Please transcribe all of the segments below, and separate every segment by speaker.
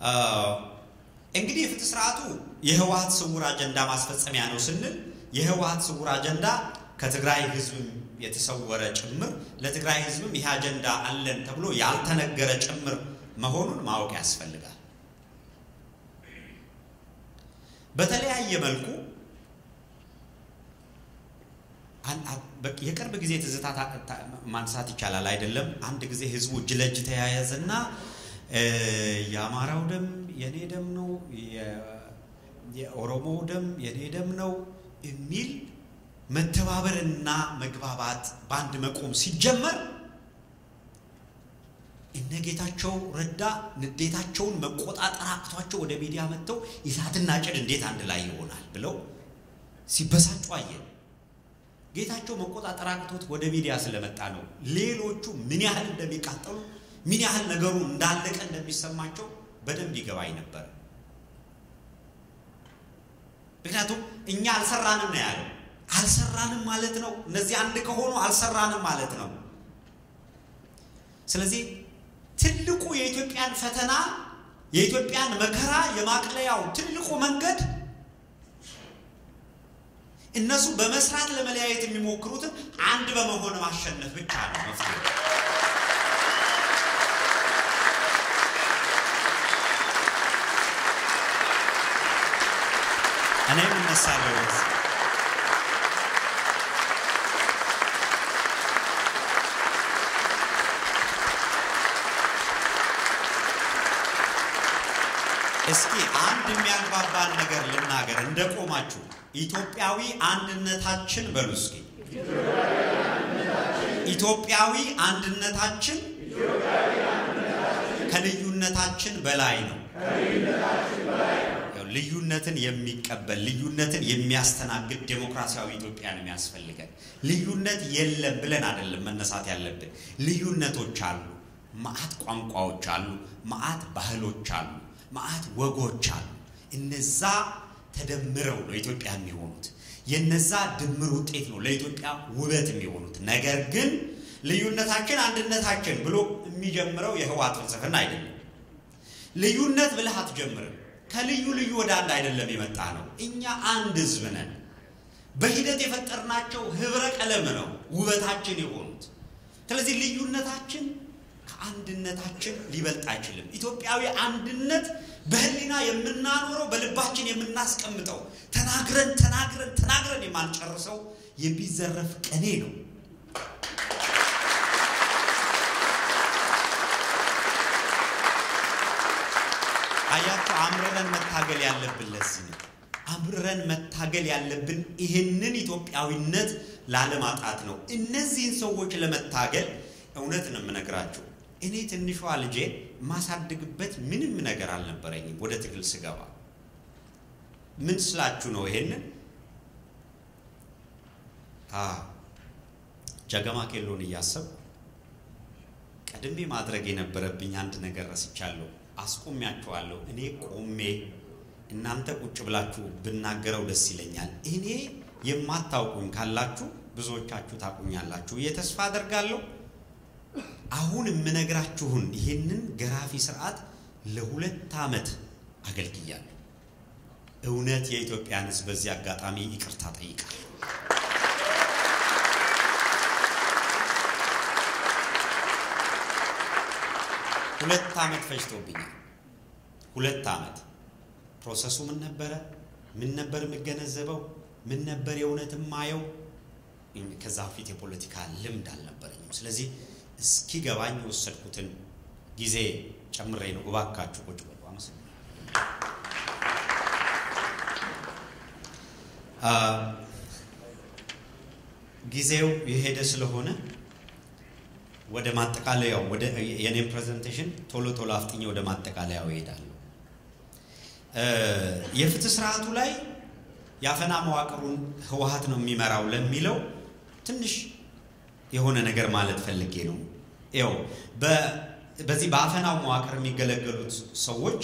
Speaker 1: እንግዲህ የፍትህ ስርዓቱ የህወሀት ስውር አጀንዳ ማስፈጸሚያ ነው ስንል የህወሀት ስውር አጀንዳ ከትግራይ ህዝብም የተሰወረ ጭምር ለትግራይ ህዝብም ይህ አጀንዳ አለን ተብሎ ያልተነገረ ጭምር መሆኑን ማወቅ ያስፈልጋል። በተለያየ መልኩ የቅርብ ጊዜ ትዝታ ማንሳት ይቻላል አይደለም። አንድ ጊዜ ህዝቡ እጅ ለእጅ ተያያዘና የአማራው ደም የኔ ደም ነው፣ የኦሮሞው ደም የኔ ደም ነው የሚል መተባበርና መግባባት በአንድ መቆም ሲጀመር እነ ጌታቸው ረዳ ንዴታቸውን መቆጣጠር አቅቷቸው ወደ ሚዲያ መጥተው እሳትና ጭድ እንዴት አንድ ላይ ይሆናል ብለው ሲበሳጩ አየን። ጌታቸው መቆጣጠር አቅቶት ወደ ሚዲያ ስለመጣ ነው። ሌሎቹ ምን ያህል እንደሚቃጠሉ ምን ያህል ነገሩ እንዳለቀ እንደሚሰማቸው በደንብ ይገባኝ ነበር። ምክንያቱም እኛ አልሰራንም ነው ያለው። አልሰራንም ማለት ነው። እነዚህ አንድ ከሆኑ አልሰራንም ማለት ነው። ስለዚህ ትልቁ የኢትዮጵያን ፈተና የኢትዮጵያን መከራ የማቅለያው ትልቁ መንገድ እነሱ በመስራት ለመለያየት የሚሞክሩትን አንድ በመሆን ማሸነፍ ብቻ ነው መፍትሄ። እኔም እነሳለሁ። እስኪ አንድ የሚያግባባን ነገር ልናገር እንደቆማችሁ ኢትዮጵያዊ አንድነታችን በሉ እስኪ። ኢትዮጵያዊ አንድነታችን ከልዩነታችን በላይ ነው። ልዩነትን የሚቀበል ልዩነትን የሚያስተናግድ ዴሞክራሲያዊ ኢትዮጵያ ነው የሚያስፈልገን። ልዩነት የለም ብለን አይደለም መነሳት ያለብን። ልዩነቶች አሉ፣ መዓት ቋንቋዎች አሉ፣ መዓት ባህሎች አሉ፣ መዓት ወጎች አሉ። እነዛ ተደምረው ነው ኢትዮጵያ የሚሆኑት። የነዛ ድምር ውጤት ነው ለኢትዮጵያ ውበት የሚሆኑት። ነገር ግን ልዩነታችን አንድነታችን ብሎ የሚጀምረው የህወሓት ፍልስፍና አይደለም። ልዩነት ብለህ አትጀምርም። ከልዩ ልዩ ወደ አንድ አይደለም የመጣ ነው። እኛ አንድ ህዝብ ነን። በሂደት የፈጠርናቸው ህብረ ቀለም ነው ውበታችን የሆኑት። ስለዚህ ልዩነታችን ከአንድነታችን ሊበልጥ አይችልም። ኢትዮጵያዊ አንድነት በህሊና የምናኖረው በልባችን የምናስቀምጠው ተናግረን ተናግረን ተናግረን የማንጨርሰው የሚዘረፍ ቅኔ ነው። አያቸው አምርረን መታገል ያለብን ለዚህ ነው። አምርረን መታገል ያለብን ይህንን ኢትዮጵያዊነት ላለማጣት ነው። እነዚህን ሰዎች ለመታገል እውነት ነው የምነግራቸው። እኔ ትንሿ ልጄ ማሳድግበት ምንም ነገር አልነበረኝም። ወደ ትግል ስገባ ምን ስላችሁ ነው ይሄንን ጀገማ ኬሎን እያሰብኩ ቀድሜ ማድረግ የነበረብኝ አንድ ነገር ረስቻለሁ። አስቆሚያችኋለሁ። እኔ ቆሜ እናንተ ቁጭ ብላችሁ ብናገረው ደስ ይለኛል። እኔ የማታውቁኝ ካላችሁ ብዙዎቻችሁ ታቁኛላችሁ ብዬ ተስፋ አደርጋለሁ። አሁን የምነግራችሁን ይህንን ገራፊ ስርዓት ለሁለት ዓመት አገልግያለሁ። እውነት የኢትዮጵያን ሕዝብ በዚህ አጋጣሚ ይቅርታ ጠይቃለሁ። ሁለት ዓመት ፈጅቶብኛል። ሁለት ዓመት ፕሮሰሱ ምን ነበረ? ምን ነበር የምገነዘበው? ምን ነበር የእውነት የማየው? ከዛ በፊት የፖለቲካ ልምድ አልነበረኝም። ስለዚህ እስኪገባኝ የወሰድኩትን ጊዜ ጨምሬ ነው። እባካችሁ ቁጭ በሉ። አመሰግናለሁ። ጊዜው የሄደ ስለሆነ ወደ ማጠቃለያው ወደ የኔም ፕሬዘንቴሽን ቶሎ ቶሎ አፍጥኜ ወደ ማጠቃለያው እሄዳለሁ። የፍትህ ስርዓቱ ላይ የአፈና መዋቅሩን ህወሓት ነው የሚመራው ለሚለው ትንሽ የሆነ ነገር ማለት ፈልጌ ነው። ይኸው በዚህ በአፈናው መዋቅር የሚገለገሉት ሰዎች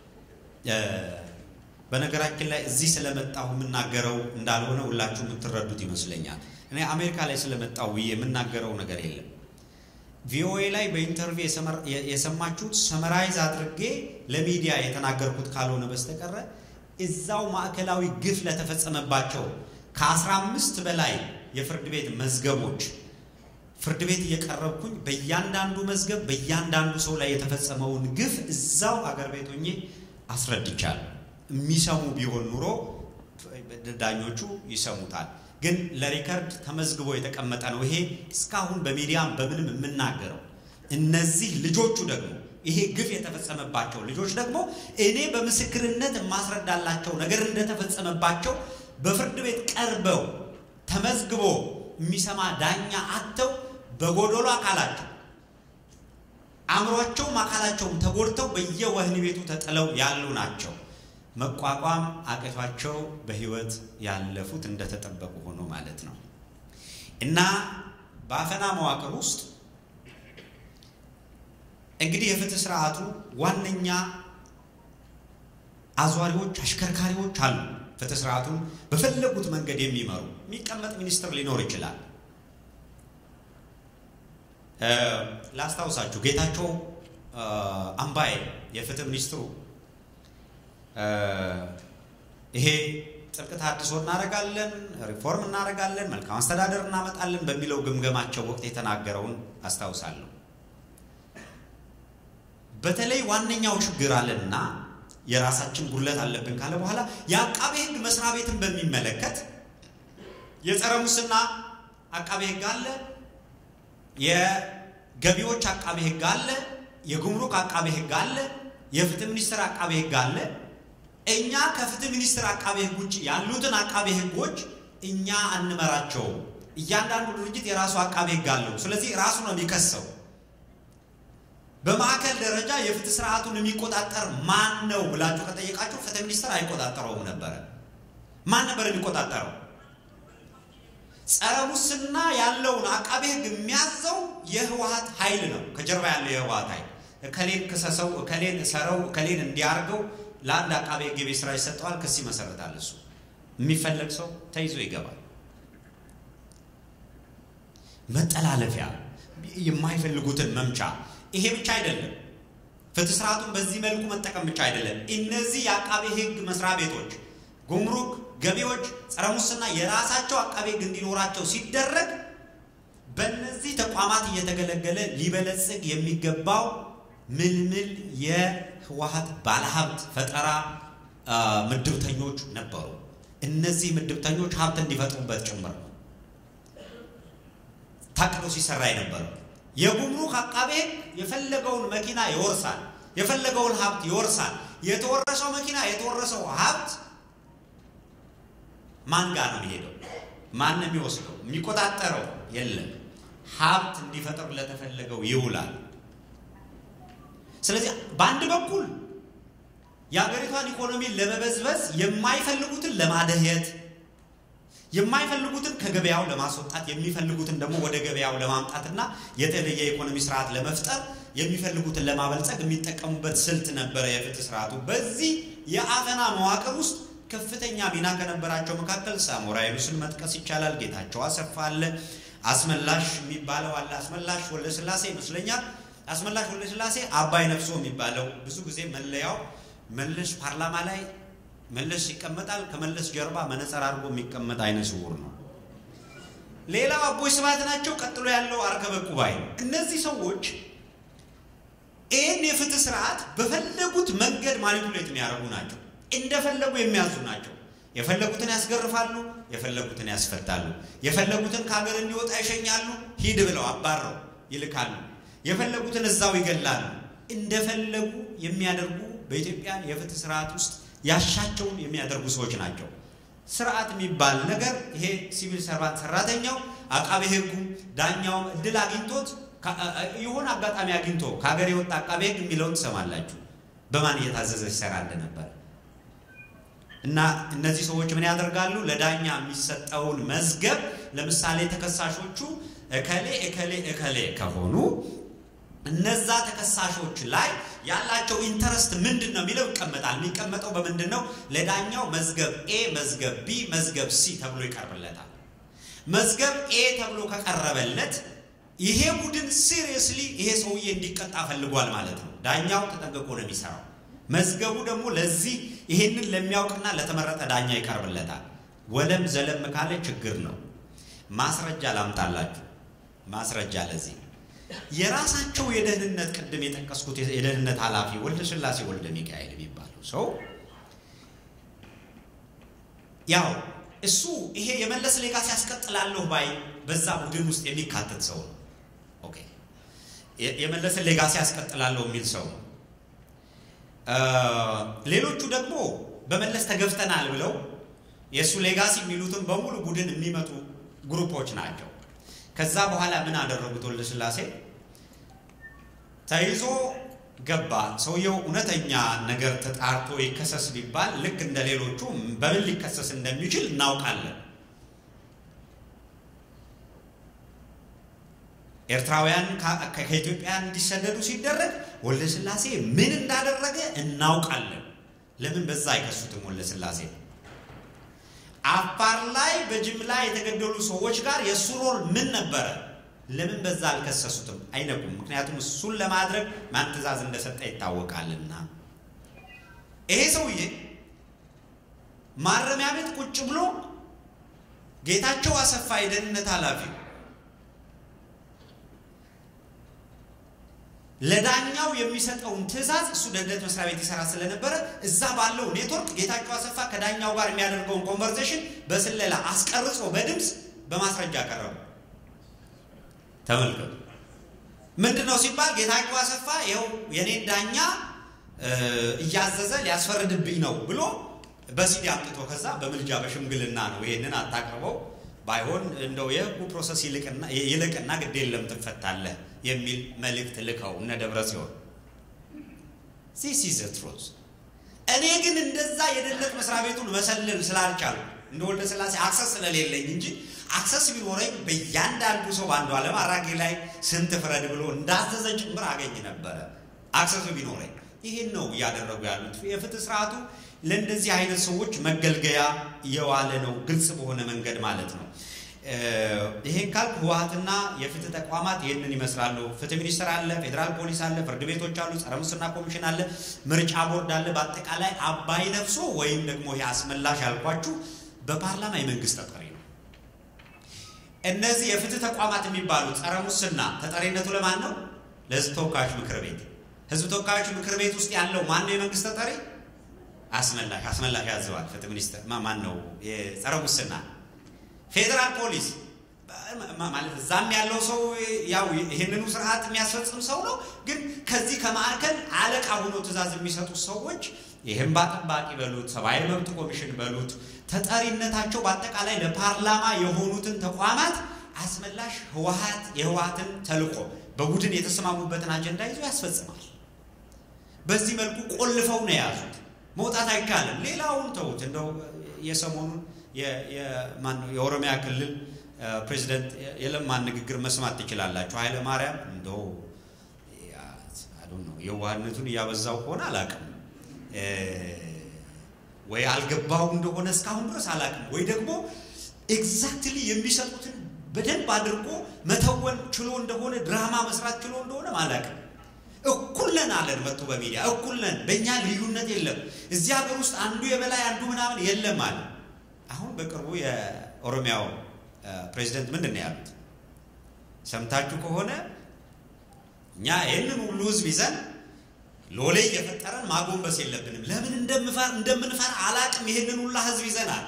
Speaker 1: በነገራችን ላይ እዚህ ስለመጣሁ የምናገረው እንዳልሆነ ሁላችሁ የምትረዱት ይመስለኛል። እኔ አሜሪካ ላይ ስለመጣሁ ብዬ የምናገረው ነገር የለም። ቪኦኤ ላይ በኢንተርቪው የሰማችሁት ሰመራይዝ አድርጌ ለሚዲያ የተናገርኩት ካልሆነ በስተቀረ እዛው ማዕከላዊ ግፍ ለተፈጸመባቸው ከአስራ አምስት በላይ የፍርድ ቤት መዝገቦች ፍርድ ቤት እየቀረብኩኝ በእያንዳንዱ መዝገብ በእያንዳንዱ ሰው ላይ የተፈጸመውን ግፍ እዛው አገር ቤት ሆኜ አስረድቻለሁ። የሚሰሙ ቢሆን ኑሮ ዳኞቹ ይሰሙታል። ግን ለሪከርድ ተመዝግቦ የተቀመጠ ነው። ይሄ እስካሁን በሚዲያም በምንም የምናገረው እነዚህ ልጆቹ ደግሞ ይሄ ግፍ የተፈጸመባቸው ልጆች ደግሞ እኔ በምስክርነት የማስረዳላቸው ነገር እንደተፈጸመባቸው በፍርድ ቤት ቀርበው ተመዝግቦ የሚሰማ ዳኛ አጥተው በጎዶሎ አካላቸው አእምሯቸውም አካላቸውም ተጎድተው በየወህኒ ቤቱ ተጥለው ያሉ ናቸው። መቋቋም አቅቷቸው በህይወት ያለፉት እንደተጠበቁ ሆኖ ማለት ነው። እና በአፈና መዋቅር ውስጥ እንግዲህ የፍትህ ስርዓቱ ዋነኛ አዟሪዎች፣ አሽከርካሪዎች አሉ። ፍትህ ስርዓቱን በፈለጉት መንገድ የሚመሩ የሚቀመጥ ሚኒስትር ሊኖር ይችላል። ላስታውሳችሁ ጌታቸው አምባዬ የፍትህ ሚኒስትሩ ይሄ ጥብቅ ተሃድሶ እናደርጋለን፣ ሪፎርም እናደርጋለን፣ መልካም አስተዳደር እናመጣለን በሚለው ግምገማቸው ወቅት የተናገረውን አስታውሳለሁ። በተለይ ዋነኛው ችግር አለና የራሳችን ጉድለት አለብን ካለ በኋላ የአቃቤ ሕግ መስሪያ ቤትን በሚመለከት የጸረ ሙስና አቃቤ ሕግ አለ፣ የገቢዎች አቃቤ ሕግ አለ፣ የጉምሩክ አቃቤ ሕግ አለ፣ የፍትህ ሚኒስቴር አቃቤ ሕግ አለ። እኛ ከፍትህ ሚኒስቴር አቃቤ ሕግ ውጭ ያሉትን አቃቤ ሕጎች እኛ አንመራቸውም። እያንዳንዱ ድርጅት የራሱ አቃቤ ሕግ አለው። ስለዚህ ራሱ ነው የሚከሰው። በማዕከል ደረጃ የፍትህ ስርዓቱን የሚቆጣጠር ማን ነው ብላችሁ ከጠየቃችሁ ፍትህ ሚኒስቴር አይቆጣጠረውም ነበረ። ማን ነበር የሚቆጣጠረው? ጸረ ሙስና ያለውን አቃቤ ሕግ የሚያዘው የህወሀት ኃይል ነው። ከጀርባ ያለው የህወሀት ኃይል እከሌን ክሰሰው፣ እከሌን ሰረው፣ እከሌን እንዲያርገው ለአንድ አቃቤ ሕግ የቤት ስራ ይሰጠዋል። ክስ ይመሰረታል። እሱ የሚፈለግ ሰው ተይዞ ይገባል። መጠላለፊያ፣ የማይፈልጉትን መምቻ። ይሄ ብቻ አይደለም። ፍትህ ስርዓቱን በዚህ መልኩ መጠቀም ብቻ አይደለም። እነዚህ የአቃቤ ሕግ መስሪያ ቤቶች ጉምሩክ፣ ገቢዎች፣ ጸረ ሙስና የራሳቸው አቃቤ ሕግ እንዲኖራቸው ሲደረግ በእነዚህ ተቋማት እየተገለገለ ሊበለጽግ የሚገባው ምልምል የህወሀት ባለሀብት ፈጠራ ምድብተኞች ነበሩ። እነዚህ ምድብተኞች ሀብት እንዲፈጥሩበት ጭምር ነው ታቅዶ ሲሰራ የነበረው። የጉምሩክ አቃቤ ሕግ የፈለገውን መኪና ይወርሳል፣ የፈለገውን ሀብት ይወርሳል። የተወረሰው መኪና የተወረሰው ሀብት ማን ጋር ነው የሚሄደው? ማን ነው የሚወስደው? የሚቆጣጠረው የለም። ሀብት እንዲፈጥር ለተፈለገው ይውላል። ስለዚህ በአንድ በኩል የሀገሪቷን ኢኮኖሚ ለመበዝበዝ የማይፈልጉትን ለማደህየት የማይፈልጉትን ከገበያው ለማስወጣት የሚፈልጉትን ደግሞ ወደ ገበያው ለማምጣትና የተለየ የኢኮኖሚ ስርዓት ለመፍጠር የሚፈልጉትን ለማበልጸግ የሚጠቀሙበት ስልት ነበረ የፍትህ ስርዓቱ። በዚህ የአፈና መዋቅር ውስጥ ከፍተኛ ሚና ከነበራቸው መካከል ሳሞራ የኑስን መጥቀስ ይቻላል። ጌታቸው አሰፋ አለ። አስመላሽ የሚባለው አለ። አስመላሽ ወልደስላሴ ይመስለኛል። አስመላሽ ወልደስላሴ አባይ ነፍሶ የሚባለው ብዙ ጊዜ መለያው መለስ ፓርላማ ላይ መለስ ይቀመጣል። ከመለስ ጀርባ መነጽር አድርጎ የሚቀመጥ አይነ ስውር ነው። ሌላው አቦይ ስብሃት ናቸው። ቀጥሎ ያለው አርከበ ቁባይ ነው። እነዚህ ሰዎች ይህን የፍትህ ስርዓት በፈለጉት መንገድ ማኒፑሌት የሚያደርጉ ናቸው። እንደፈለጉ የሚያዙ ናቸው። የፈለጉትን ያስገርፋሉ፣ የፈለጉትን ያስፈታሉ፣ የፈለጉትን ከሀገር እንዲወጣ ይሸኛሉ፣ ሂድ ብለው አባረው ይልካሉ፣ የፈለጉትን እዛው ይገላሉ። እንደፈለጉ የሚያደርጉ በኢትዮጵያ የፍትህ ስርዓት ውስጥ ያሻቸውን የሚያደርጉ ሰዎች ናቸው። ስርዓት የሚባል ነገር ይሄ ሲቪል ሰርቫንት ሰራተኛው፣ አቃቤ ሕጉ፣ ዳኛውም እድል አግኝቶት የሆነ አጋጣሚ አግኝቶ ከሀገር የወጣ አቃቤ ሕግ የሚለውን ትሰማላችሁ፣ በማን እየታዘዘ ሲሰራ እንደነበረ እና እነዚህ ሰዎች ምን ያደርጋሉ? ለዳኛ የሚሰጠውን መዝገብ ለምሳሌ ተከሳሾቹ እከሌ እከሌ እከሌ ከሆኑ እነዛ ተከሳሾች ላይ ያላቸው ኢንተረስት ምንድን ነው የሚለው ይቀመጣል። የሚቀመጠው በምንድን ነው? ለዳኛው መዝገብ ኤ፣ መዝገብ ቢ፣ መዝገብ ሲ ተብሎ ይቀርብለታል። መዝገብ ኤ ተብሎ ከቀረበለት ይሄ ቡድን ሲሪየስሊ ይሄ ሰውዬ እንዲቀጣ ፈልጓል ማለት ነው። ዳኛው ተጠንቅቆ ነው የሚሰራው። መዝገቡ ደግሞ ለዚህ ይሄንን ለሚያውቅና ለተመረጠ ዳኛ ይቀርብለታል። ወለም ዘለም ካለ ችግር ነው። ማስረጃ ላምጣላችሁ። ማስረጃ ለዚህ የራሳቸው የደህንነት ቅድም የጠቀስኩት የደህንነት ኃላፊ ወልደ ስላሴ ወልደ ሚካኤል የሚባለው ሰው ያው እሱ ይሄ የመለስ ሌጋሲ ያስቀጥላለሁ ባይ በዛ ቡድን ውስጥ የሚካተት ሰው ነው። ኦኬ የመለስን ሌጋሲ ያስቀጥላለሁ የሚል ሰው ነው። ሌሎቹ ደግሞ በመለስ ተገፍተናል ብለው የእሱ ሌጋሲ የሚሉትን በሙሉ ቡድን የሚመጡ ግሩፖች ናቸው። ከዛ በኋላ ምን አደረጉት? ወልደ ስላሴ ተይዞ ገባ። ሰውየው እውነተኛ ነገር ተጣርቶ ይከሰስ ቢባል ልክ እንደ ሌሎቹ በምን ሊከሰስ እንደሚችል እናውቃለን። ኤርትራውያን ከኢትዮጵያ እንዲሰደዱ ሲደረግ ወልደ ስላሴ ምን እንዳደረገ እናውቃለን። ለምን በዛ አይከሱትም? ወልደ ስላሴ አፋር ላይ በጅምላ የተገደሉ ሰዎች ጋር የእሱ ሮል ምን ነበረ? ለምን በዛ አልከሰሱትም? አይነቁም። ምክንያቱም እሱን ለማድረግ ማን ትእዛዝ እንደሰጠ ይታወቃልና። ይሄ ሰውዬ ማረሚያ ቤት ቁጭ ብሎ ጌታቸው አሰፋ የደህንነት ኃላፊ ለዳኛው የሚሰጠውን ትእዛዝ እሱ ደህንነት መስሪያ ቤት ይሰራ ስለነበረ እዛ ባለው ኔትወርክ ጌታቸው አሰፋ ከዳኛው ጋር የሚያደርገውን ኮንቨርሴሽን በስለላ አስቀርጾ በድምፅ በማስረጃ ቀረቡ። ተመልከቱ። ምንድን ነው ሲባል ጌታቸው አሰፋ ይኸው የኔን ዳኛ እያዘዘ ሊያስፈርድብኝ ነው ብሎ በሲዲ አምጥቶ ከዛ በምልጃ በሽምግልና ነው ይሄንን አታቅርበው ባይሆን እንደው የህጉ ፕሮሰስ ይልቅና ግድ የለም ትፈታለህ የሚል መልእክት ልከው እነ ደብረ ሲሆን ዚስ ኢዝ ትሩዝ። እኔ ግን እንደዛ የደህንነት መስሪያ ቤቱን መሰለል ስላልቻሉ እንደ ወልደ ስላሴ አክሰስ ስለሌለኝ እንጂ አክሰስ ቢኖረኝ በእያንዳንዱ ሰው በአንዱ ዓለም አራጌ ላይ ስንት ፍረድ ብሎ እንዳዘዘ ጭምር አገኝ ነበረ። አክሰሱ ቢኖረኝ ይህን ነው እያደረጉ ያሉት። የፍትህ ስርዓቱ ለእንደዚህ አይነት ሰዎች መገልገያ የዋለ ነው፣ ግልጽ በሆነ መንገድ ማለት ነው። ይሄን ካልክ ህወሓትና የፍትህ ተቋማት ይህንን ይመስላሉ። ፍትህ ሚኒስቴር አለ፣ ፌዴራል ፖሊስ አለ፣ ፍርድ ቤቶች አሉ፣ ጸረ ሙስና ኮሚሽን አለ፣ ምርጫ ቦርድ አለ። በአጠቃላይ አባይ ነፍሶ ወይም ደግሞ ይህ አስመላሽ ያልኳችሁ በፓርላማ የመንግስት ተጠሪ ነው። እነዚህ የፍትህ ተቋማት የሚባሉት ጸረ ሙስና ተጠሪነቱ ለማን ነው? ለህዝብ ተወካዮች ምክር ቤት። ህዝብ ተወካዮች ምክር ቤት ውስጥ ያለው ማን ነው የመንግስት ተጠሪ? አስመላሽ አስመላሽ ያዘዋል። ፍትህ ሚኒስቴር ማን ነው? የጸረ ሙስና ፌዴራል ፖሊስ ማለት እዛም ያለው ሰው ያው ይህንኑ ስርዓት የሚያስፈጽም ሰው ነው። ግን ከዚህ ከማዕከል አለቃ ሆኖ ትእዛዝ የሚሰጡ ሰዎች ይህም ጠባቂ በሉት ሰብአዊ መብት ኮሚሽን በሉት ተጠሪነታቸው በአጠቃላይ ለፓርላማ የሆኑትን ተቋማት አስመላሽ ህወሓት የህወሓትን ተልዕኮ በቡድን የተስማሙበትን አጀንዳ ይዞ ያስፈጽማል። በዚህ መልኩ ቆልፈው ነው የያዙት። መውጣት አይቻልም። ሌላውን ተውት። እንደው የሰሞኑን የኦሮሚያ ክልል ፕሬዚደንት የለማን ንግግር መስማት ትችላላችሁ። ኃይለ ማርያም እንደው የዋህነቱን እያበዛው ከሆነ አላቅም ወይ አልገባው እንደሆነ እስካሁን ድረስ አላቅም፣ ወይ ደግሞ ኤግዛክትሊ የሚሰጡትን በደንብ አድርጎ መተወን ችሎ እንደሆነ ድራማ መስራት ችሎ እንደሆነ አላቅም። እኩል ነን አለን መጥቶ በሚዲያ እኩል ነን፣ በእኛ ልዩነት የለም፣ እዚህ ሀገር ውስጥ አንዱ የበላይ አንዱ ምናምን የለም አለ። አሁን በቅርቡ የኦሮሚያው ፕሬዚደንት ምንድን ነው ያሉት? ሰምታችሁ ከሆነ እኛ ይህንን ሁሉ ህዝብ ይዘን ሎሌ እየፈጠረን ማጎንበስ የለብንም። ለምን እንደምንፈራ አላቅም። ይህንን ሁላ ህዝብ ይዘናል።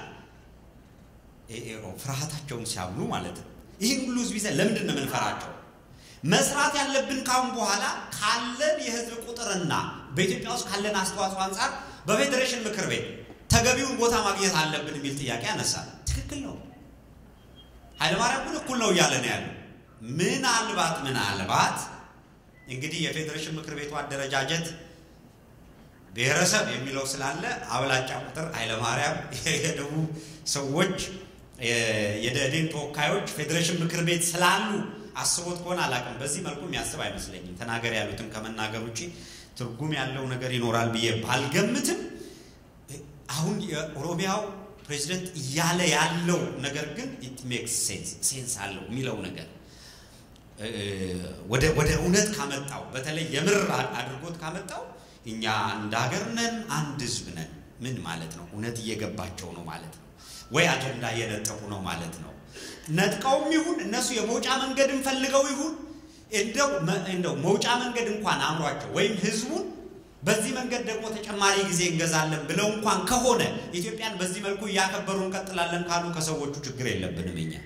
Speaker 1: ፍርሃታቸውን ሲያምኑ ማለት ነው። ይህን ሁሉ ህዝብ ይዘን ለምንድን ነው የምንፈራቸው? መስራት ያለብን ካሁን በኋላ ካለን የህዝብ ቁጥርና በኢትዮጵያ ውስጥ ካለን አስተዋጽኦ አንጻር በፌዴሬሽን ምክር ቤት ተገቢውን ቦታ ማግኘት አለብን የሚል ጥያቄ ያነሳል። ትክክል ነው። ኃይለማርያም ግን እኩል ነው እያለ ነው ያለው። ምናልባት ምናልባት እንግዲህ የፌዴሬሽን ምክር ቤቱ አደረጃጀት ብሔረሰብ የሚለው ስላለ አብላጫ ቁጥር ኃይለማርያም የደቡብ ሰዎች የደኢህዴን ተወካዮች ፌዴሬሽን ምክር ቤት ስላሉ አስቦት ከሆነ አላውቅም። በዚህ መልኩ የሚያስብ አይመስለኝም። ተናገር ያሉትን ከመናገር ውጭ ትርጉም ያለው ነገር ይኖራል ብዬ ባልገምትም አሁን የኦሮሚያው ፕሬዚደንት እያለ ያለው ነገር ግን ኢት ሜክስ ሴንስ ሴንስ አለው የሚለው ነገር ወደ ወደ እውነት ካመጣው በተለይ የምር አድርጎት ካመጣው እኛ እንደ ሀገር ነን፣ አንድ ህዝብ ነን። ምን ማለት ነው? እውነት እየገባቸው ነው ማለት ነው ወይ አጀንዳ እየነጠቁ ነው ማለት ነው። ነጥቀውም ይሁን እነሱ የመውጫ መንገድን ፈልገው ይሁን እንደው እንደው መውጫ መንገድ እንኳን አምሯቸው ወይም ህዝቡን በዚህ መንገድ ደግሞ ተጨማሪ ጊዜ እንገዛለን ብለው እንኳን ከሆነ ኢትዮጵያን በዚህ መልኩ እያከበሩ እንቀጥላለን ካሉ ከሰዎቹ ችግር የለብንም እኛ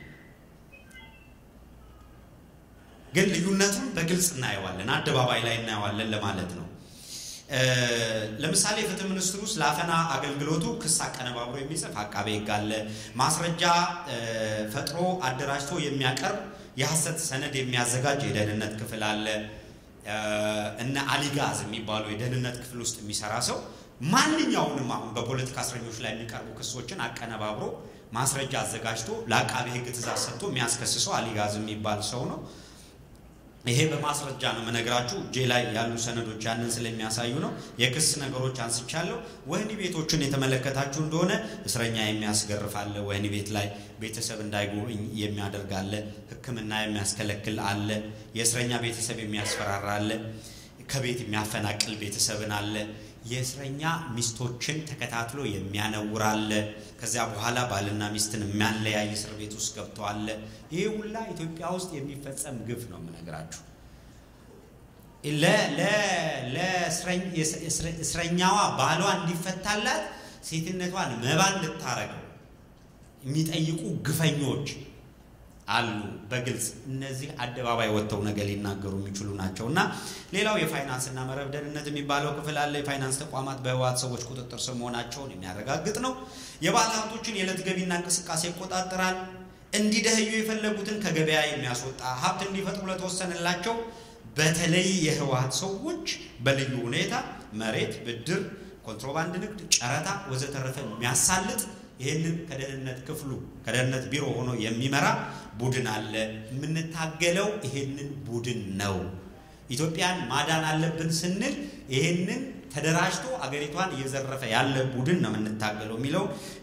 Speaker 1: ግን ልዩነቱን በግልጽ እናየዋለን፣ አደባባይ ላይ እናየዋለን ለማለት ነው። ለምሳሌ ፍትህ ሚኒስትሩ ስለ አፈና አገልግሎቱ ክስ አቀነባብሮ የሚጽፍ አቃቤ ሕግ አለ። ማስረጃ ፈጥሮ አደራጅቶ የሚያቀርብ የሐሰት ሰነድ የሚያዘጋጅ የደህንነት ክፍል አለ። እነ አሊጋዝ የሚባሉ የደህንነት ክፍል ውስጥ የሚሰራ ሰው ማንኛውንም አሁን በፖለቲካ እስረኞች ላይ የሚቀርቡ ክሶችን አቀነባብሮ ማስረጃ አዘጋጅቶ ለአቃቤ ሕግ ትእዛዝ ሰጥቶ የሚያስከስሰው አሊጋዝ የሚባል ሰው ነው። ይሄ በማስረጃ ነው የምነግራችሁ። እጄ ላይ ያሉ ሰነዶች ያንን ስለሚያሳዩ ነው። የክስ ነገሮች አንስቻለሁ። ወህኒ ቤቶችን የተመለከታችሁ እንደሆነ እስረኛ የሚያስገርፍ አለ። ወህኒ ቤት ላይ ቤተሰብ እንዳይጎበኝ የሚያደርግ አለ። ሕክምና የሚያስከለክል አለ። የእስረኛ ቤተሰብ የሚያስፈራራ አለ። ከቤት የሚያፈናቅል ቤተሰብን አለ። የእስረኛ ሚስቶችን ተከታትሎ የሚያነውር አለ። ከዚያ በኋላ ባልና ሚስትን የሚያለያይ እስር ቤት ውስጥ ገብቶ አለ። ይህ ሁላ ኢትዮጵያ ውስጥ የሚፈጸም ግፍ ነው የምነግራችሁ። ለእስረኛዋ ባሏ እንዲፈታላት ሴትነቷን መባ እንድታረገው የሚጠይቁ ግፈኞች አሉ። በግልጽ እነዚህ አደባባይ ወጥተው ነገር ሊናገሩ የሚችሉ ናቸው። እና ሌላው የፋይናንስና መረብ ደህንነት የሚባለው ክፍል አለ። የፋይናንስ ተቋማት በህወሓት ሰዎች ቁጥጥር ስር መሆናቸውን የሚያረጋግጥ ነው። የባለ ሀብቶችን የዕለት ገቢና እንቅስቃሴ ይቆጣጠራል። እንዲደህዩ የፈለጉትን ከገበያ የሚያስወጣ ሀብት እንዲፈጥሩ ለተወሰነላቸው በተለይ የህወሓት ሰዎች በልዩ ሁኔታ መሬት፣ ብድር፣ ኮንትሮባንድ ንግድ፣ ጨረታ ወዘተረፈ የሚያሳልጥ ይህንን ከደህንነት ክፍሉ ከደህንነት ቢሮ ሆኖ የሚመራ ቡድን አለ። የምንታገለው ይህንን ቡድን ነው። ኢትዮጵያን ማዳን አለብን ስንል ይህንን ተደራጅቶ አገሪቷን እየዘረፈ ያለ ቡድን ነው የምንታገለው የሚለው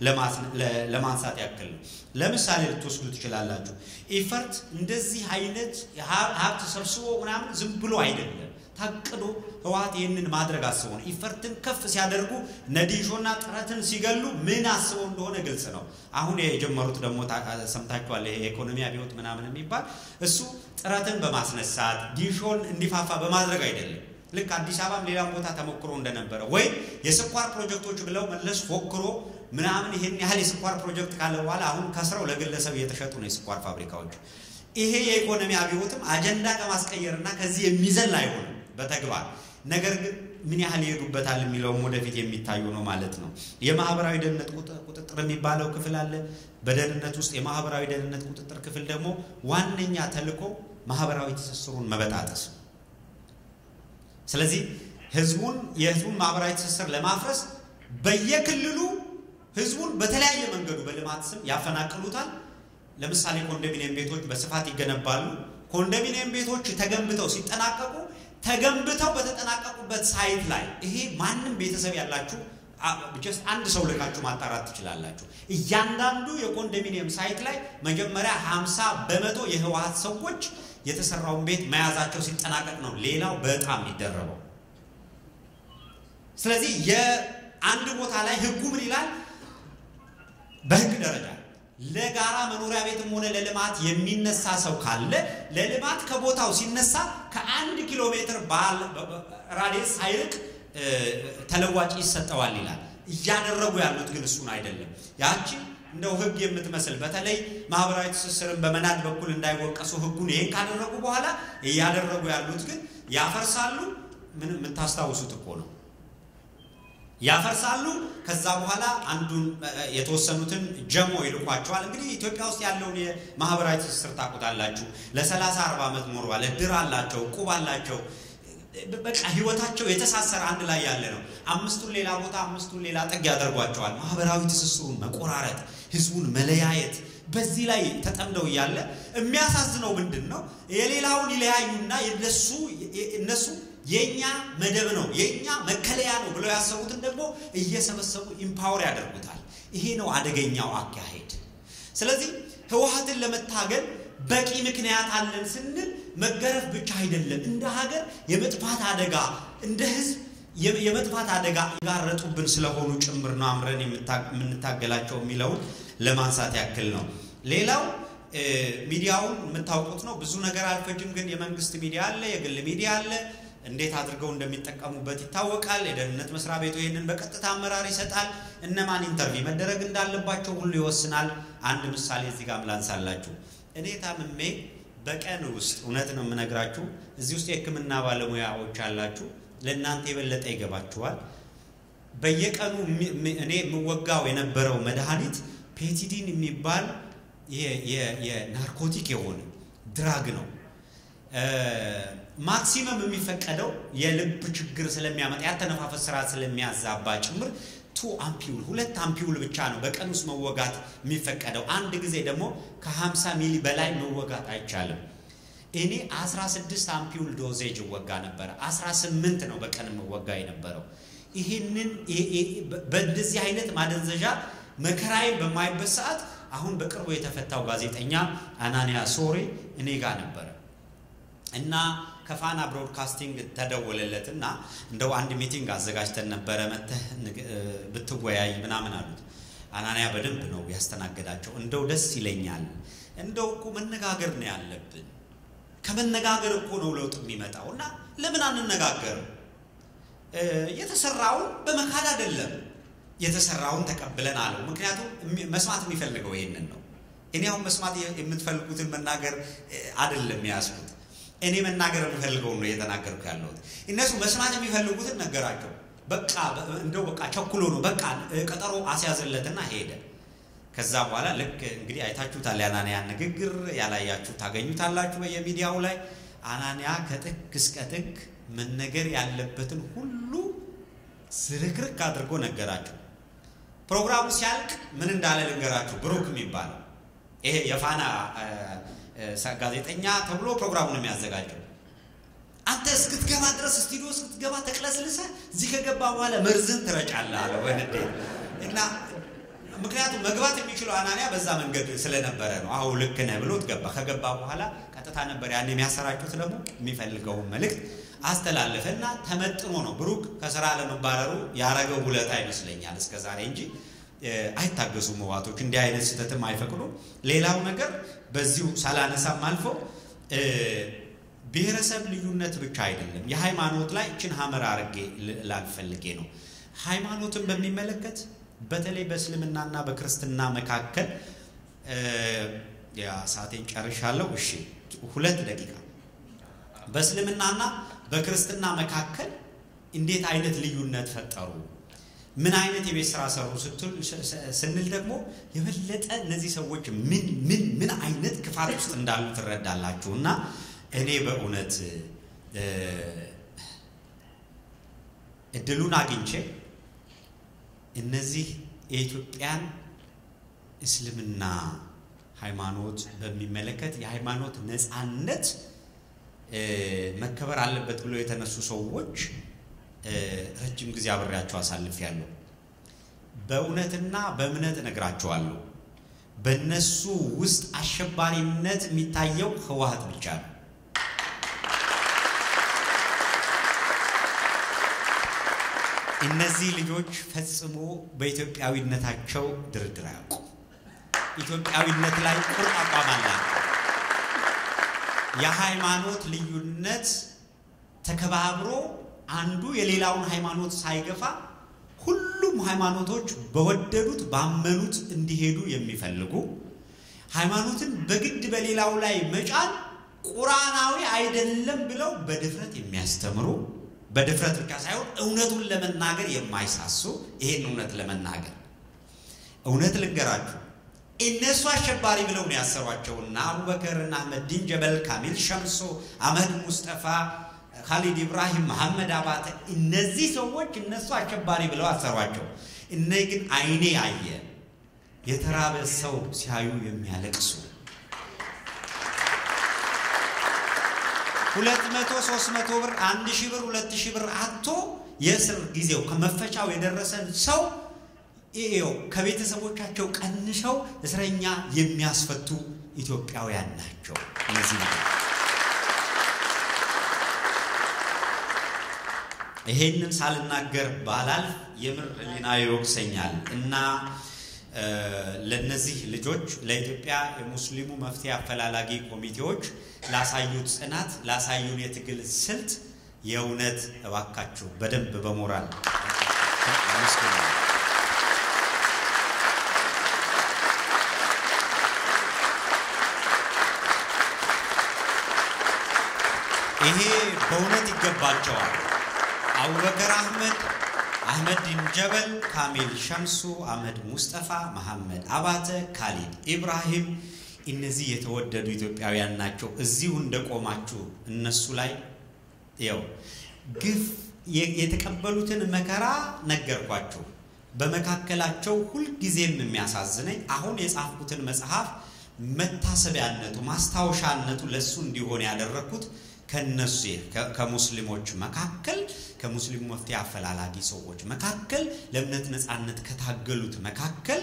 Speaker 1: ለማንሳት ያክል ነው። ለምሳሌ ልትወስዱ ትችላላችሁ። ኢፈርት እንደዚህ አይነት ሀብት ሰብስቦ ምናምን ዝም ብሎ አይደለም ታቅዶ ህወሓት ይህንን ማድረግ አስቦ ነው። ኢፈርትን ከፍ ሲያደርጉ ነዲሾና ጥረትን ሲገሉ ምን አስበው እንደሆነ ግልጽ ነው። አሁን የጀመሩት ደግሞ ሰምታችኋል። የኢኮኖሚ አብዮት ምናምን የሚባል እሱ ጥረትን በማስነሳት ዲሾን እንዲፋፋ በማድረግ አይደለም። ልክ አዲስ አበባም ሌላም ቦታ ተሞክሮ እንደነበረ ወይም የስኳር ፕሮጀክቶች ብለው መለስ ፎክሮ ምናምን ይሄን ያህል የስኳር ፕሮጀክት ካለ በኋላ አሁን ከስረው ለግለሰብ እየተሸጡ ነው የስኳር ፋብሪካዎች። ይሄ የኢኮኖሚ አብዮትም አጀንዳ ከማስቀየርና ከዚህ የሚዘል አይሆንም በተግባር ነገር ግን ምን ያህል ይሄዱበታል የሚለውም ወደፊት የሚታዩ ነው ማለት ነው። የማህበራዊ ደህንነት ቁጥጥር የሚባለው ክፍል አለ። በደህንነት ውስጥ የማህበራዊ ደህንነት ቁጥጥር ክፍል ደግሞ ዋነኛ ተልዕኮ ማህበራዊ ትስስሩን መበጣጠስ ነው። ስለዚህ ህዝቡን የህዝቡን ማህበራዊ ትስስር ለማፍረስ በየክልሉ ህዝቡን በተለያየ መንገዱ በልማት ስም ያፈናቅሉታል። ለምሳሌ ኮንዶሚኒየም ቤቶች በስፋት ይገነባሉ። ኮንዶሚኒየም ቤቶች ተገንብተው ሲጠናቀቁ ተገንብተው በተጠናቀቁበት ሳይት ላይ ይሄ ማንም ቤተሰብ ያላችሁ ጀስት አንድ ሰው ልካችሁ ማጣራት ትችላላችሁ። እያንዳንዱ የኮንዶሚኒየም ሳይት ላይ መጀመሪያ 50 በመቶ የህወሓት ሰዎች የተሰራውን ቤት መያዛቸው ሲጠናቀቅ ነው ሌላው በጣም የሚደረበው። ስለዚህ የአንድ ቦታ ላይ ህጉ ምን ይላል? በህግ ደረጃ ለጋራ መኖሪያ ቤትም ሆነ ለልማት የሚነሳ ሰው ካለ ለልማት ከቦታው ሲነሳ ከአንድ ኪሎ ሜትር ራዲየስ ሳይርቅ ተለዋጭ ይሰጠዋል ይላል። እያደረጉ ያሉት ግን እሱን አይደለም። ያቺ እንደው ህግ የምትመስል በተለይ ማህበራዊ ትስስርን በመናድ በኩል እንዳይወቀሱ ህጉን ይሄን ካደረጉ በኋላ እያደረጉ ያሉት ግን ያፈርሳሉ። ምን የምታስታውሱት እኮ ነው። ያፈርሳሉ። ከዛ በኋላ አንዱን የተወሰኑትን ጀሞ ይልኳቸዋል። እንግዲህ ኢትዮጵያ ውስጥ ያለውን የማህበራዊ ትስስር ታውቁታላችሁ። ለሰላሳ አርባ ዓመት ኖሯል። እድር አላቸው፣ ቁብ አላቸው። በቃ ህይወታቸው የተሳሰረ አንድ ላይ ያለ ነው። አምስቱን ሌላ ቦታ አምስቱን ሌላ ጥግ ያደርጓቸዋል። ማህበራዊ ትስስሩን መቆራረጥ፣ ህዝቡን መለያየት በዚህ ላይ ተጠምደው እያለ የሚያሳዝነው ምንድን ነው? የሌላውን ይለያዩና የነሱ እነሱ የኛ መደብ ነው የኛ መከለያ ነው ብለው ያሰቡትን ደግሞ እየሰበሰቡ ኢምፓወር ያደርጉታል። ይሄ ነው አደገኛው አካሄድ። ስለዚህ ህወሓትን ለመታገል በቂ ምክንያት አለን ስንል መገረፍ ብቻ አይደለም፣ እንደ ሀገር የመጥፋት አደጋ እንደ ህዝብ የመጥፋት አደጋ የጋረጡብን ስለሆኑ ጭምር ነው አምረን የምንታገላቸው የሚለውን ለማንሳት ያክል ነው። ሌላው ሚዲያውን የምታውቁት ነው። ብዙ ነገር አልፈጅም፣ ግን የመንግስት ሚዲያ አለ፣ የግል ሚዲያ አለ። እንዴት አድርገው እንደሚጠቀሙበት ይታወቃል። የደህንነት መስሪያ ቤቱ ይህንን በቀጥታ አመራር ይሰጣል። እነማን ኢንተርቪው መደረግ እንዳለባቸው ሁሉ ይወስናል። አንድ ምሳሌ እዚህ ጋር ላንሳላችሁ። እኔ ታምሜ በቀን ውስጥ እውነት ነው የምነግራችሁ፣ እዚህ ውስጥ የሕክምና ባለሙያዎች አላችሁ፣ ለእናንተ የበለጠ ይገባችኋል። በየቀኑ እኔ የምወጋው የነበረው መድኃኒት ፔቲዲን የሚባል የናርኮቲክ የሆነ ድራግ ነው። ማክሲመም የሚፈቀደው የልብ ችግር ስለሚያመጣ ያተነፋፈስ ስርዓት ስለሚያዛባ ጭምር ቱ አምፒውል ሁለት አምፒውል ብቻ ነው በቀን ውስጥ መወጋት የሚፈቀደው። አንድ ጊዜ ደግሞ ከ50 ሚሊ በላይ መወጋት አይቻልም። እኔ 16 አምፒውል ዶዜጅ እወጋ ነበረ። 18 ነው በቀን መወጋ የነበረው። ይህንን በእንደዚህ አይነት ማደንዘዣ መከራዬን በማይበት ሰዓት አሁን በቅርቡ የተፈታው ጋዜጠኛ አናንያ ሶሬ እኔ ጋር ነበረ እና ከፋና ብሮድካስቲንግ ተደወለለት እና እንደው አንድ ሚቲንግ አዘጋጅተን ነበረ መተህ ብትወያይ ምናምን አሉት። አናንያ በደንብ ነው ያስተናገዳቸው። እንደው ደስ ይለኛል። እንደው እኮ መነጋገር ነው ያለብን። ከመነጋገር እኮ ነው ለውጥ የሚመጣው እና ለምን አንነጋገርም? የተሰራውን በመካድ አይደለም የተሰራውን ተቀብለን አለው። ምክንያቱም መስማት የሚፈልገው ይሄንን ነው። እኔ አሁን መስማት የምትፈልጉትን መናገር አይደለም የያዝኩት እኔ መናገር የምፈልገውን ነው እየተናገርኩ ያለሁት። እነሱ መስማት የሚፈልጉትን ነገራቸው። በቃ እንደው በቃ ቸኩሎ ነው በቃ ቀጠሮ አስያዘለትና ሄደ። ከዛ በኋላ ልክ እንግዲህ አይታችሁታል የአናንያን ንግግር፣ ያላያችሁ ታገኙታላችሁ በየሚዲያው ላይ። አናንያ ከጥግ እስከ ጥግ መነገር ያለበትን ሁሉ ዝርክርክ አድርጎ ነገራቸው። ፕሮግራሙ ሲያልቅ ምን እንዳለ ልንገራችሁ። ብሩክ የሚባለው ይሄ የፋና ጋዜጠኛ ተብሎ ፕሮግራሙን የሚያዘጋጀው አንተ እስክትገባ ድረስ ስቱዲዮ እስክትገባ ተቅለስልሰህ እዚህ ከገባ በኋላ መርዝን ትረጫለህ አለ በንዴት እና ምክንያቱም መግባት የሚችለው አናንያ በዛ መንገድ ስለነበረ ነው። አሁ ልክ ነህ ብሎት ገባ። ከገባ በኋላ ቀጥታ ነበር ያን የሚያሰራጩት ደግሞ የሚፈልገውን መልእክት አስተላለፈ እና ተመጥኖ ነው ብሩክ ከስራ ለመባረሩ ያረገው ውለታ ይመስለኛል እስከ ዛሬ እንጂ አይታገሱም ህዋቶች እንዲህ አይነት ስህተትም አይፈቅዱም። ሌላው ነገር በዚሁ ሳላነሳም አልፎ ብሔረሰብ ልዩነት ብቻ አይደለም፣ የሃይማኖት ላይ እችን ሀመር አርጌ ላልፈልጌ ነው። ሃይማኖትን በሚመለከት በተለይ በእስልምናና በክርስትና መካከል ሰዓቴን ጨርሻለሁ። እሺ ሁለት ደቂቃ በእስልምናና በክርስትና መካከል እንዴት አይነት ልዩነት ፈጠሩ? ምን አይነት የቤት ስራ ሰሩ ስንል ደግሞ የበለጠ እነዚህ ሰዎች ምን ምን ምን አይነት ክፋት ውስጥ እንዳሉ ትረዳላችሁ። እና እኔ በእውነት እድሉን አግኝቼ እነዚህ የኢትዮጵያን እስልምና ሃይማኖት በሚመለከት የሃይማኖት ነፃነት መከበር አለበት ብለው የተነሱ ሰዎች ረጅም ጊዜ አብሬያቸው አሳልፌያለሁ። በእውነትና በእምነት እነግራቸዋለሁ። በእነሱ ውስጥ አሸባሪነት የሚታየው ህወሓት ብቻ ነው። እነዚህ ልጆች ፈጽሞ በኢትዮጵያዊነታቸው ድርድር አያውቁም። ኢትዮጵያዊነት ላይ ቁርጥ አቋም አላቸው። የሃይማኖት ልዩነት ተከባብሮ አንዱ የሌላውን ሃይማኖት ሳይገፋ ሁሉም ሃይማኖቶች በወደዱት ባመኑት እንዲሄዱ የሚፈልጉ ሃይማኖትን በግድ በሌላው ላይ መጫን ቁርአናዊ አይደለም ብለው በድፍረት የሚያስተምሩ በድፍረት ብቻ ሳይሆን እውነቱን ለመናገር የማይሳሱ ይሄን እውነት ለመናገር እውነት ልንገራችሁ እነሱ አሸባሪ ብለው ነው ያሰሯቸውና አቡበከርና አህመዲን ጀበል፣ ካሚል ሸምሶ፣ አህመድ ሙስጠፋ፣ ካሊድ ኢብራሂም፣ መሐመድ አባተ እነዚህ ሰዎች እነሱ አሸባሪ ብለው አሰሯቸው። እነ ግን አይኔ አየ የተራበ ሰው ሲያዩ የሚያለቅሱ ሁለት መቶ ሶስት መቶ ብር አንድ ሺህ ብር ሁለት ሺህ ብር አቶ የእስር ጊዜው ከመፈቻው የደረሰን ሰው ይኸው ከቤተሰቦቻቸው ቀንሰው እስረኛ የሚያስፈቱ ኢትዮጵያውያን ናቸው። እነዚህ ይሄንን ሳልናገር ባላልፍ የምር ሕሊና ይወቅሰኛል እና ለነዚህ ልጆች ለኢትዮጵያ የሙስሊሙ መፍትሄ አፈላላጊ ኮሚቴዎች ላሳዩት ጽናት፣ ላሳዩን የትግል ስልት የእውነት እባካችሁ በደንብ በሞራል ይሄ በእውነት ይገባቸዋል። አቡበከር አህመድ፣ አህመድ ዲን ጀበል፣ ካሚል ሸምሱ፣ አህመድ ሙስጠፋ፣ መሐመድ አባተ፣ ካሊድ ኢብራሂም እነዚህ የተወደዱ ኢትዮጵያውያን ናቸው። እዚሁ እንደቆማችሁ እነሱ ላይ ያው ግፍ የተቀበሉትን መከራ ነገርኳችሁ። በመካከላቸው ሁልጊዜም የሚያሳዝነኝ አሁን የጻፍኩትን መጽሐፍ መታሰቢያነቱ ማስታወሻነቱ ለእሱ እንዲሆን ያደረግኩት ከነሱ ከሙስሊሞች መካከል ከሙስሊሙ መፍትሄ አፈላላጊ ሰዎች መካከል ለእምነት ነፃነት ከታገሉት መካከል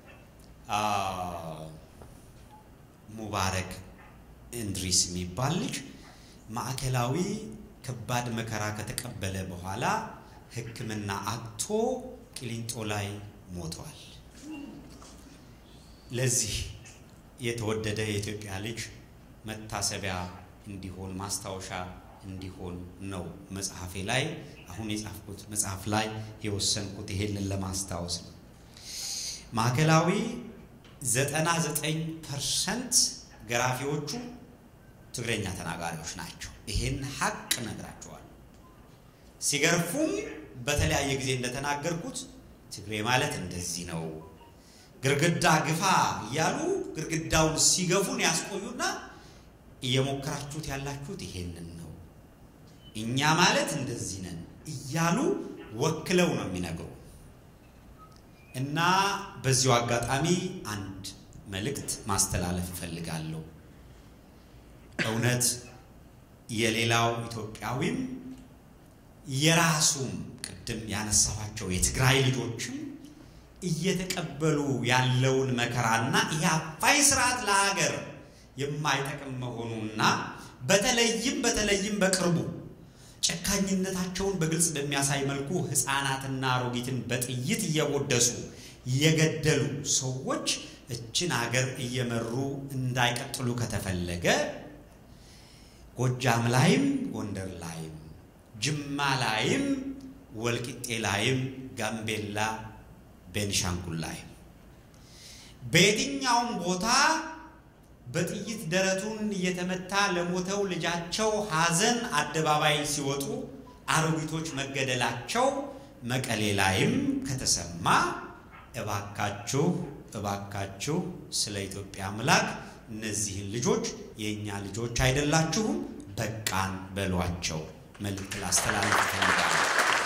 Speaker 1: ሙባረክ እንድሪስ የሚባል ልጅ ማዕከላዊ ከባድ መከራ ከተቀበለ በኋላ ሕክምና አጥቶ ቂሊንጦ ላይ ሞቷል። ለዚህ የተወደደ የኢትዮጵያ ልጅ መታሰቢያ እንዲሆን ማስታወሻ እንዲሆን ነው መጽሐፌ ላይ አሁን የጻፍኩት መጽሐፍ ላይ የወሰንኩት ይሄንን ለማስታወስ ነው። ማዕከላዊ 99 ፐርሰንት ገራፊዎቹ ትግረኛ ተናጋሪዎች ናቸው። ይሄን ሀቅ ነግራቸዋል። ሲገርፉም በተለያየ ጊዜ እንደተናገርኩት ትግሬ ማለት እንደዚህ ነው፣ ግርግዳ ግፋ እያሉ ግርግዳውን ሲገፉን ያስቆዩና እየሞከራችሁት ያላችሁት ይሄንን ነው፣ እኛ ማለት እንደዚህ ነን እያሉ ወክለው ነው የሚነግሩ እና በዚሁ አጋጣሚ አንድ መልእክት ማስተላለፍ እፈልጋለሁ። እውነት የሌላው ኢትዮጵያዊም የራሱም ቅድም ያነሳኋቸው የትግራይ ልጆችም እየተቀበሉ ያለውን መከራና ይህ አፋኝ ስርዓት ለሀገር የማይጠቅም መሆኑና በተለይም በተለይም በቅርቡ ጨካኝነታቸውን በግልጽ በሚያሳይ መልኩ ሕፃናትና አሮጊትን በጥይት እየቦደሱ የገደሉ ሰዎች እችን ሀገር እየመሩ እንዳይቀጥሉ ከተፈለገ ጎጃም ላይም ጎንደር ላይም ጅማ ላይም ወልቂጤ ላይም ጋምቤላ፣ ቤንሻንጉል ላይም በየትኛውም ቦታ በጥይት ደረቱን እየተመታ ለሞተው ልጃቸው ሐዘን አደባባይ ሲወጡ አሮጊቶች መገደላቸው መቀሌ ላይም ከተሰማ እባካችሁ እባካችሁ ስለ ኢትዮጵያ አምላክ እነዚህን ልጆች የእኛ ልጆች አይደላችሁም፣ በቃን በሏቸው መልእክት ላስተላልፍ እፈልጋለሁ።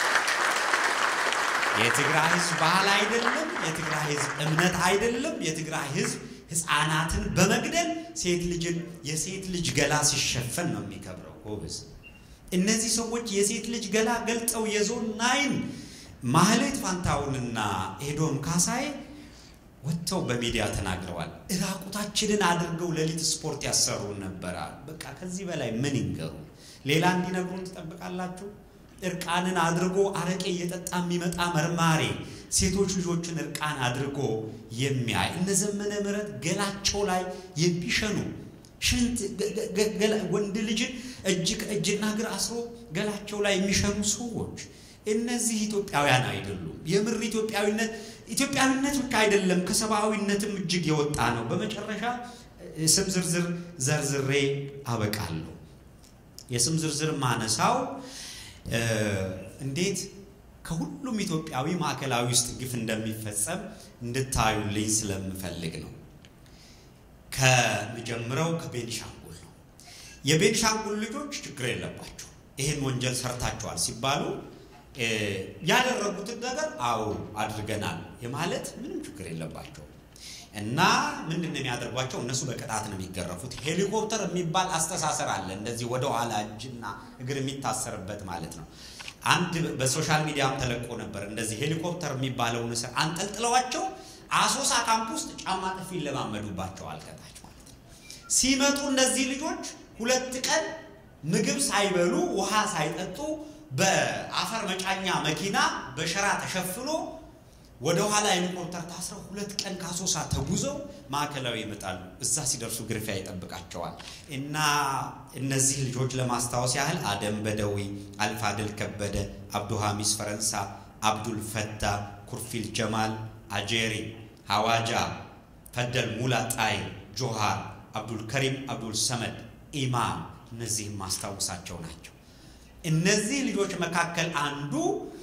Speaker 1: የትግራይ ሕዝብ ባህል አይደለም። የትግራይ ሕዝብ እምነት አይደለም። የትግራይ ሕዝብ ሕፃናትን በመግደል ሴት ልጅን የሴት ልጅ ገላ ሲሸፈን ነው የሚከብረው። ጎበዝ፣ እነዚህ ሰዎች የሴት ልጅ ገላ ገልጠው የዞን ናይን ማህሌት ፋንታውንና ኤዶም ካሳይ ወጥተው በሚዲያ ተናግረዋል። እራቁታችንን አድርገው ሌሊት ስፖርት ያሰሩን ነበረ። በቃ ከዚህ በላይ ምን ይንገሩ? ሌላ እንዲነግሩን ትጠብቃላችሁ? እርቃንን አድርጎ አረቄ እየጠጣ የሚመጣ መርማሪ ሴቶች ልጆችን እርቃን አድርጎ የሚያይ እነ ዘመነ ምሕረት ገላቸው ላይ የሚሸኑ ሽንት ወንድ ልጅን እጅ ከእጅና እግር አስሮ ገላቸው ላይ የሚሸኑ ሰዎች እነዚህ ኢትዮጵያውያን አይደሉም። የምር ኢትዮጵያዊነት ኢትዮጵያዊነት ብቻ አይደለም፣ ከሰብአዊነትም እጅግ የወጣ ነው። በመጨረሻ ስም ዝርዝር ዘርዝሬ አበቃለሁ። የስም ዝርዝር ማነሳው እንዴት ከሁሉም ኢትዮጵያዊ ማዕከላዊ ውስጥ ግፍ እንደሚፈጸም እንድታዩልኝ ስለምፈልግ ነው። ከምጀምረው ከቤንሻንጉል ነው። የቤንሻንጉል ልጆች ችግር የለባቸው። ይህን ወንጀል ሰርታችኋል ሲባሉ ያደረጉትን ነገር አዎ አድርገናል የማለት ምንም ችግር የለባቸው እና ምንድን ነው የሚያደርጓቸው? እነሱ በቅጣት ነው የሚገረፉት። ሄሊኮፕተር የሚባል አስተሳሰር አለ። እንደዚህ ወደ ኋላ እጅና እግር የሚታሰርበት ማለት ነው። አንድ በሶሻል ሚዲያም ተለቆ ነበር። እንደዚህ ሄሊኮፕተር የሚባለውን እስር አንጠልጥለዋቸው አሶሳ ካምፕ ውስጥ ጫማ ጥፊ ይለማመዱባቸዋል ከታች ማለት ነው። ሲመጡ እነዚህ ልጆች ሁለት ቀን ምግብ ሳይበሉ ውሃ ሳይጠጡ በአፈር መጫኛ መኪና በሸራ ተሸፍኖ ወደ ኋላ ሄሊኮፕተር ታስረው ሁለት ቀን ከአሶሳ ተጉዘው ማዕከላዊ ይመጣሉ። እዛ ሲደርሱ ግርፊያ ይጠብቃቸዋል። እና እነዚህ ልጆች ለማስታወስ ያህል አደም በደዊ፣ አልፋድል ከበደ፣ አብዱ ሐሚስ ፈረንሳ፣ አብዱል ፈታ፣ ኩርፊል ጀማል፣ አጄሪ፣ ሐዋጃ፣ ፈደል ሙላ፣ ጣይ፣ ጆሃር፣ አብዱል ከሪም፣ አብዱል ሰመድ፣ ኢማም እነዚህም ማስታወሳቸው ናቸው። እነዚህ ልጆች መካከል አንዱ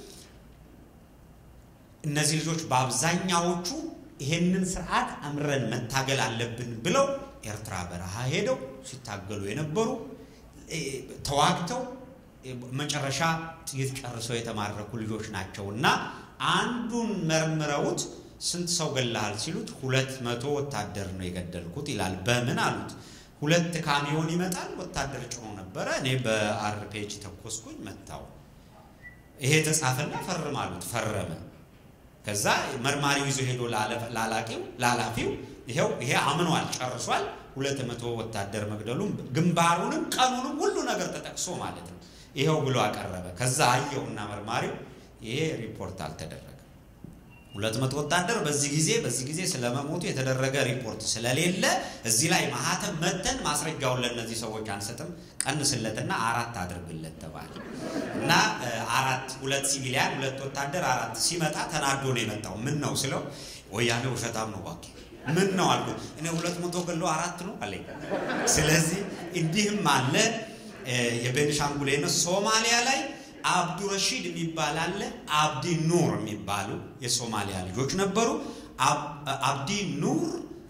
Speaker 1: እነዚህ ልጆች በአብዛኛዎቹ ይሄንን ስርዓት አምረን መታገል አለብን ብለው ኤርትራ በረሃ ሄደው ሲታገሉ የነበሩ ተዋግተው መጨረሻ ጥይት ጨርሰው የተማረኩ ልጆች ናቸው እና አንዱን መርምረውት ስንት ሰው ገላሃል ሲሉት ሁለት መቶ ወታደር ነው የገደልኩት ይላል። በምን አሉት? ሁለት ካሚዮን ይመጣል ወታደር ጭኖ ነበረ። እኔ በአርፔጅ ተኮስኩኝ መታው። ይሄ ተጻፈና ፈርም አሉት። ፈረመ። ከዛ መርማሪው ይዞ ሄዶ ላላቂው ላላፊው ይሄው ይሄ አምኗል፣ ጨርሷል። ሁለት መቶ ወታደር መግደሉም ግንባሩንም ቀኑንም ሁሉ ነገር ተጠቅሶ ማለት ነው። ይሄው ብሎ አቀረበ። ከዛ አየውና መርማሪው ይሄ ሪፖርት አልተደረገም። ሁለት መቶ ወታደር በዚህ ጊዜ በዚህ ጊዜ ስለመሞቱ የተደረገ ሪፖርት ስለሌለ እዚህ ላይ ማህተም መተን ማስረጃውን ለእነዚህ ሰዎች አንሰጥም፣ ቀንስለትና አራት አድርግለት ተባለ እና አራት ሁለት ሲቪሊያን ሁለት ወታደር አራት ሲመጣ ተናዶ ነው የመጣው። ምን ነው ስለው ወያኔ ውሸታም ነው እባክህ ምን ነው አልኩት። እኔ ሁለት መቶ ገሎ አራት ነው አለኝ። ስለዚህ እንዲህም አለ የቤኒሻንጉል ነው ሶማሊያ ላይ አብዱረሺድ የሚባል አለ። አብዲ ኑር የሚባሉ የሶማሊያ ልጆች ነበሩ። አብዲ ኑር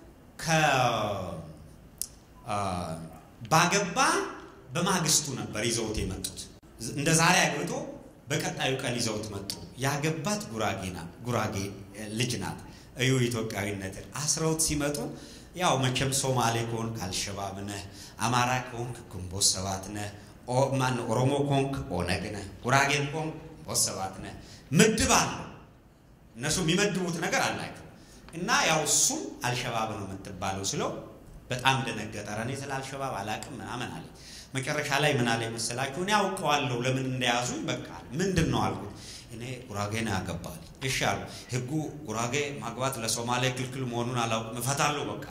Speaker 1: ባገባ በማግስቱ ነበር ይዘውት የመጡት። እንደ ዛሬ አግብቶ በቀጣዩ ቀን ይዘውት መጡ። ያገባት ጉራጌና ጉራጌ ልጅ ናት። እዩ ኢትዮጵያዊነትን አስረውት ሲመጡ ያው መቼም ሶማሌ ከሆንክ አልሸባብ ነህ፣ አማራ ከሆንክ ግንቦት ሰባት ነህ ማን ኦሮሞ ኮንክ ኦነግ ነህ፣ ጉራጌን ኮንክ ግንቦት ሰባት ነህ። ምድብ አለው እነሱ የሚመድቡት ነገር አላቸው። እና ያው እሱም አልሸባብ ነው የምትባለው ስለው በጣም ደነገጠ። ኧረ እኔ ስለ አልሸባብ አላቅም ምናምን አለ። መጨረሻ ላይ ምን አለ መሰላችሁ? እኔ አውቀዋለሁ ለምን እንደያዙኝ። በቃ ምንድን ነው አልኩት። እኔ ጉራጌ ነው ያገባል። እሺ አሉ። ህጉ ጉራጌ ማግባት ለሶማሌ ክልክል መሆኑን አላውቅም፣ እፈታለሁ በቃ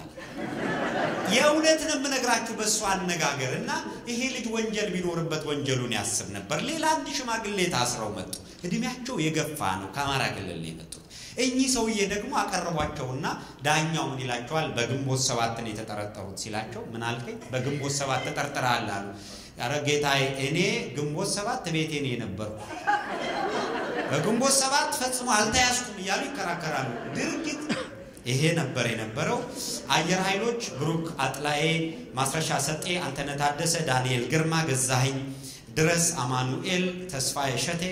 Speaker 1: የእውነት ነው የምነግራችሁ በእሱ አነጋገር እና ይሄ ልጅ ወንጀል ቢኖርበት ወንጀሉን ያስብ ነበር። ሌላ አንድ ሽማግሌ ታስረው መጡ። እድሜያቸው የገፋ ነው፣ ከአማራ ክልል ነው የመጡት። እኚህ ሰውዬ ደግሞ አቀረቧቸውና ዳኛው ምን ይላቸዋል? በግንቦት ሰባት ነው የተጠረጠሩት ሲላቸው፣ ምን አልከኝ? በግንቦት ሰባት ተጠርጥረሃል አሉ። ኧረ ጌታዬ እኔ ግንቦት ሰባት ቤቴ ነው የነበርኩ በግንቦት ሰባት ፈጽሞ አልተያዝኩም እያሉ ይከራከራሉ። ድርጊት ይሄ ነበር የነበረው። አየር ኃይሎች ብሩክ አጥላዬ፣ ማስረሻ ሰጤ፣ አንተነህ ታደሰ፣ ዳንኤል ግርማ፣ ገዛኸኝ ድረስ፣ አማኑኤል ተስፋዬ እሸቴ፣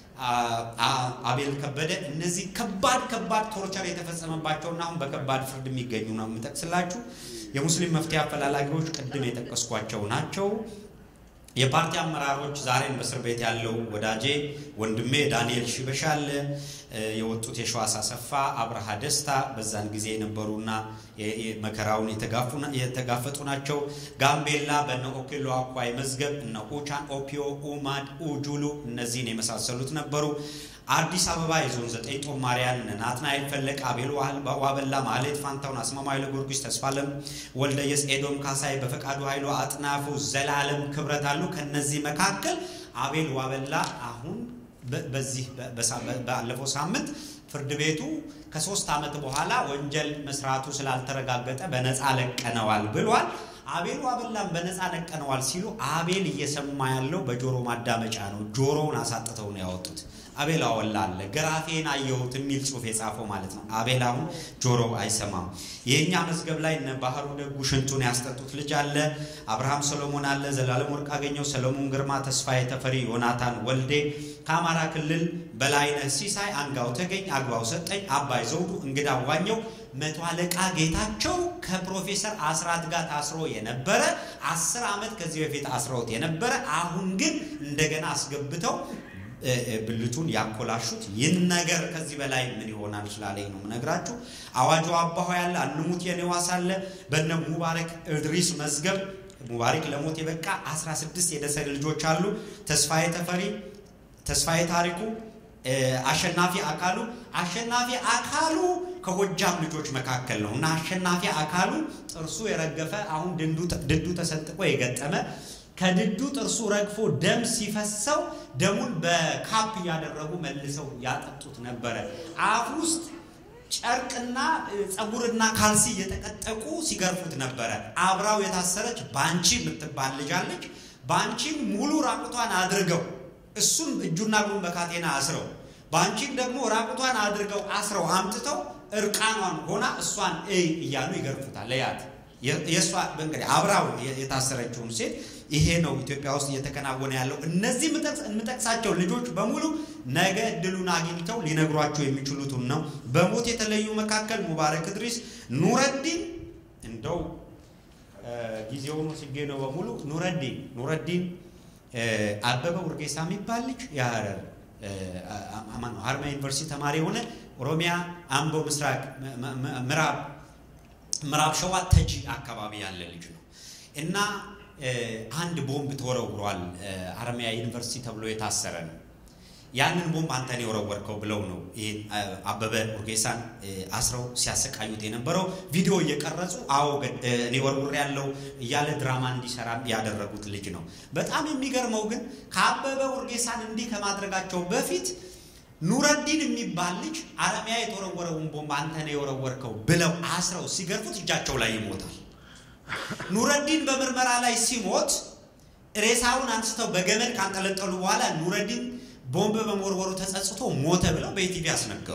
Speaker 1: አቤል ከበደ እነዚህ ከባድ ከባድ ቶርቸር የተፈጸመባቸውና አሁን በከባድ ፍርድ የሚገኙ ነው የምጠቅስላችሁ። የሙስሊም መፍትሄ አፈላላጊዎች ቅድም የጠቀስኳቸው ናቸው። የፓርቲ አመራሮች ዛሬም በእስር ቤት ያለው ወዳጄ ወንድሜ ዳንኤል ሽበሻ አለ። የወጡት የሸዋስ አሰፋ፣ አብርሃ ደስታ በዛን ጊዜ የነበሩና መከራውን የተጋፈጡ ናቸው። ጋምቤላ በነ ኦኬሎ አኳይ መዝገብ እነ ኡቻን፣ ኦፒዮ፣ ኡማድ፣ ኡጁሉ እነዚህን የመሳሰሉት ነበሩ። አዲስ አበባ የዞን ዘጠኝ ጦማሪያን እነ ናትናኤል ፈለቅ፣ አቤል ዋበላ፣ ማሌት ፋንታውን፣ አስማማው ኃይለ ጊዮርጊስ፣ ተስፋለም ወልደየስ፣ ኤዶም ካሳይ፣ በፈቃዱ ኃይሉ፣ አጥናፉ ዘላለም ክብረት አሉ። ከነዚህ መካከል አቤል ዋበላ አሁን በዚህ ባለፈው ሳምንት ፍርድ ቤቱ ከሶስት ዓመት በኋላ ወንጀል መስራቱ ስላልተረጋገጠ በነፃ ለቀነዋል ብሏል። አቤል ዋበላን በነፃ ለቀነዋል ሲሉ አቤል እየሰማ ያለው በጆሮ ማዳመጫ ነው። ጆሮውን አሳጥተው ነው ያወጡት። አቤል አወላ አለ ገራፌን አየሁት የሚል ጽሑፍ የጻፈው ማለት ነው። አቤል አሁን ጆሮ አይሰማም። የእኛ መዝገብ ላይ እነ ባህሩ ደጉ ሽንቱን ያስጠጡት ልጅ አለ። አብርሃም ሰሎሞን አለ። ዘላለም ወርቅ አገኘው፣ ሰሎሞን ግርማ፣ ተስፋዬ ተፈሪ፣ ዮናታን ወልዴ ከአማራ ክልል በላይነህ ሲሳይ፣ አንጋው ተገኝ፣ አግባው ሰጠኝ፣ አባይ ዘውዱ፣ እንግዳ ዋኘው፣ መቶ አለቃ ጌታቸው ከፕሮፌሰር አስራት ጋር ታስሮ የነበረ አስር ዓመት ከዚህ በፊት አስረውት የነበረ አሁን ግን እንደገና አስገብተው ብልቱን ያኮላሹት ይህን ነገር ከዚህ በላይ ምን ይሆናል ስላለኝ ነው የምነግራችሁ። አዋጁ አባሆ ያለ አንሙት የኔዋስ አለ በነ ሙባረክ እድሪስ መዝገብ ሙባረክ ለሞት የበቃ 16 የደሰ ልጆች አሉ። ተስፋዬ ተፈሪ ተስፋዬ ታሪኩ፣ አሸናፊ አካሉ። አሸናፊ አካሉ ከጎጃም ልጆች መካከል ነው እና አሸናፊ አካሉ ጥርሱ የረገፈ አሁን ድዱ ተሰንጥቆ የገጠመ ከድዱ ጥርሱ ረግፎ ደም ሲፈሰው ደሙን በካፕ እያደረጉ መልሰው ያጠጡት ነበረ። አፍ ውስጥ ጨርቅና ፀጉርና ካልሲ እየተቀጠቁ ሲገርፉት ነበረ። አብራው የታሰረች ባንቺ የምትባል ልጅ አለች። ባንቺን ሙሉ ራቁቷን አድርገው እሱን እጁና እግሩን በካቴና አስረው ባንቺን ደግሞ ራቁቷን አድርገው አስረው አምጥተው እርቃኗን ሆና እሷን እይ እያሉ ይገርፉታል። ለያት የእሷ እንግዲህ አብራው የታሰረችውን ሴት ይሄ ነው ኢትዮጵያ ውስጥ እየተከናወነ ያለው። እነዚህ የምጠቅሳቸው ልጆች በሙሉ ነገ እድሉን አግኝተው ሊነግሯቸው የሚችሉትን ነው። በሞት የተለዩ መካከል ሙባረክ እድሪስ፣ ኑረዲን እንደው ጊዜውን ወስጄ ነው በሙሉ ኑረዲን ኑረዲን አበበ ውርጌሳ የሚባል ልጅ የሀረር ሀረማያ ዩኒቨርሲቲ ተማሪ የሆነ ኦሮሚያ አምቦ ምስራቅ ምዕራብ ምዕራብ ሸዋ ተጂ አካባቢ ያለ ልጅ ነው እና አንድ ቦምብ ተወረውሯል። ሀረማያ ዩኒቨርሲቲ ተብሎ የታሰረ ነው። ያንን ቦምብ አንተን የወረወርከው ብለው ነው ይህን አበበ ኡርጌሳን አስረው ሲያሰቃዩት የነበረው። ቪዲዮ እየቀረጹ አዎ እኔ ወርውር ያለው እያለ ድራማ እንዲሰራ ያደረጉት ልጅ ነው። በጣም የሚገርመው ግን ከአበበ ኡርጌሳን እንዲህ ከማድረጋቸው በፊት ኑረዲን የሚባል ልጅ ሀረማያ የተወረወረውን ቦምብ አንተን የወረወርከው ብለው አስረው ሲገርፉት እጃቸው ላይ ይሞታል። ኑረዲን በምርመራ ላይ ሲሞት ሬሳውን አንስተው በገመድ ካንጠለጠሉ በኋላ ኑረዲን ቦምብ በመወርወሩ ተጸጽቶ ሞተ ብለው በኢቲቪ አስነገሩ።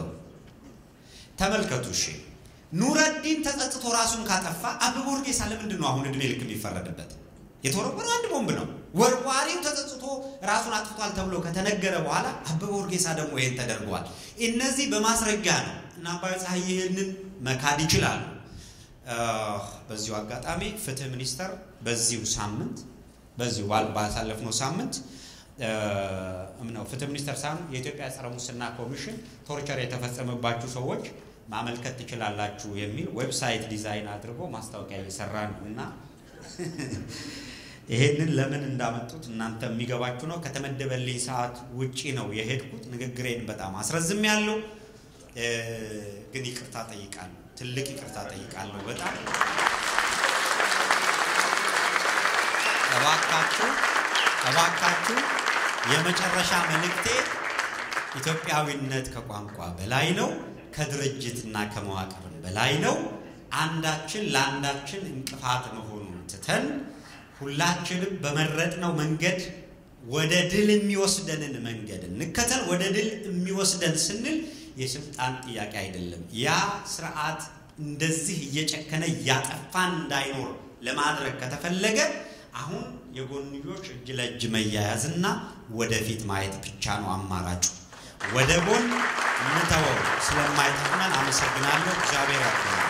Speaker 1: ተመልከቱ። እሺ ኑረዲን ተጸጽቶ ራሱን ካጠፋ አበበ ኡርጌሳ ለምንድን ነው አሁን እድሜ ልክ የሚፈረድበት? የተወረወረው አንድ ቦምብ ነው። ወርዋሪው ተጸጽቶ ራሱን አጥፍቷል ተብሎ ከተነገረ በኋላ አበበ ኡርጌሳ ደግሞ ይሄን ተደርገዋል። እነዚህ በማስረጃ ነው እና አባይ ፀሐይ ይህንን መካድ ይችላሉ። በዚሁ አጋጣሚ ፍትህ ሚኒስቴር በዚሁ ሳምንት በዚሁ ባሳለፍነው ሳምንት ነው ፍትህ ሚኒስቴር ሳይሆን የኢትዮጵያ ጸረ ሙስና ኮሚሽን ቶርቸር የተፈጸመባችሁ ሰዎች ማመልከት ትችላላችሁ የሚል ዌብሳይት ዲዛይን አድርጎ ማስታወቂያ እየሰራ ነው እና ይሄንን ለምን እንዳመጡት እናንተ የሚገባችሁ ነው። ከተመደበልኝ ሰዓት ውጪ ነው የሄድኩት። ንግግሬን በጣም አስረዝም ያለው ግን ይቅርታ ጠይቃለሁ። ትልቅ ይቅርታ ጠይቃለሁ። በጣም እባካችሁ እባካችሁ የመጨረሻ መልእክቴ ኢትዮጵያዊነት ከቋንቋ በላይ ነው፣ ከድርጅትና ከመዋቅርም በላይ ነው። አንዳችን ለአንዳችን እንቅፋት መሆኑን ትተን ሁላችንም በመረጥነው መንገድ ወደ ድል የሚወስደንን መንገድ እንከተል። ወደ ድል የሚወስደን ስንል የስልጣን ጥያቄ አይደለም። ያ ስርዓት እንደዚህ እየጨከነ እያጠፋን እንዳይኖር ለማድረግ ከተፈለገ አሁን የጎንዮሽ እጅ ለእጅ መያያዝና ወደፊት ማየት ብቻ ነው አማራጩ። ወደ ጎን እንተወው። ስለማይጠቅመን አመሰግናለሁ። እግዚአብሔር ያክብረን።